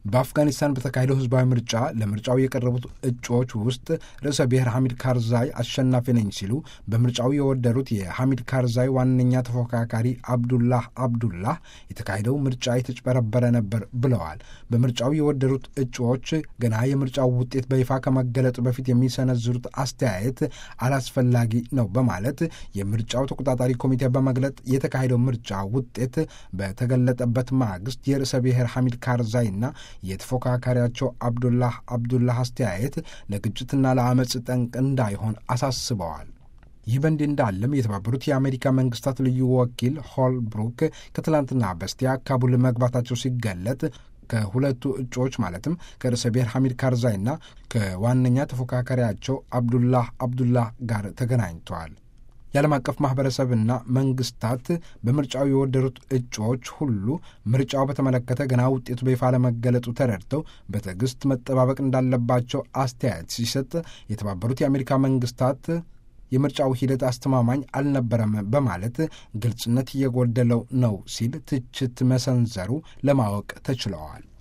በአፍጋኒስታን በተካሄደው ህዝባዊ ምርጫ ለምርጫው የቀረቡት እጩዎች ውስጥ ርዕሰ ብሔር ሐሚድ ካርዛይ አሸናፊ ነኝ ሲሉ በምርጫው የወደሩት የሐሚድ ካርዛይ ዋነኛ ተፎካካሪ አብዱላህ አብዱላህ የተካሄደው ምርጫ የተጭበረበረ ነበር ብለዋል። በምርጫው የወደሩት እጩዎች ገና የምርጫው ውጤት በይፋ ከመገለጡ በፊት የሚሰነዝሩት አስተያየት አላስፈላጊ ነው በማለት የምርጫው ተቆጣጣሪ ኮሚቴ በመግለጥ የተካሄደው ምርጫ ውጤት በተገለጠበት ማግስት የርዕሰ ብሔር ሐሚድ ካርዛይና የተፎካካሪያቸው አብዱላህ አብዱላህ አስተያየት ለግጭትና ለአመፅ ጠንቅ እንዳይሆን አሳስበዋል። ይህ በእንዲህ እንዳለም የተባበሩት የአሜሪካ መንግስታት ልዩ ወኪል ሆልብሩክ ከትላንትና በስቲያ ካቡል መግባታቸው ሲገለጥ ከሁለቱ እጩዎች ማለትም ከርዕሰ ብሔር ሐሚድ ካርዛይና ከዋነኛ ተፎካካሪያቸው አብዱላህ አብዱላህ ጋር ተገናኝተዋል። የዓለም አቀፍ ማህበረሰብና መንግስታት በምርጫው የወደሩት እጩዎች ሁሉ ምርጫው በተመለከተ ገና ውጤቱ በይፋ ለመገለጡ ተረድተው በትዕግስት መጠባበቅ እንዳለባቸው አስተያየት ሲሰጥ የተባበሩት የአሜሪካ መንግስታት የምርጫው ሂደት አስተማማኝ አልነበረም በማለት ግልጽነት እየጎደለው ነው ሲል ትችት መሰንዘሩ ለማወቅ ተችለዋል።